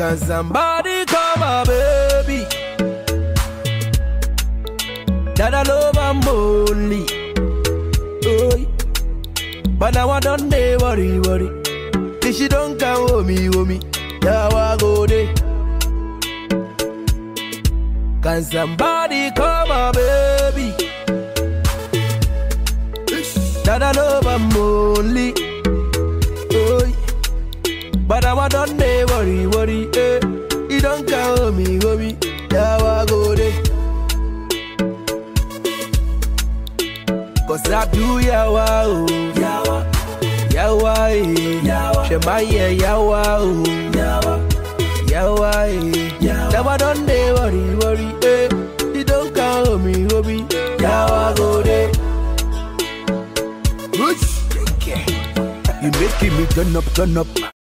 Can somebody call my baby? That I love I'm only. Oh, but now I don't dey worry, worry. If she don't come home, me, home me. Yeah, I go there. Can somebody call my baby? That I love I'm only. Oh, but now I don't dey worry, worry. Eh. You don't come home, me, home me. Yeah, I go there. Cause I do yawa oh Yawa Yawa eh Yawa Shemaye yawa oh Yawa Yawa eh Yawa don't dey worry worry eh You don't call me hobby Yawa go there Whoosh You making me turn up turn up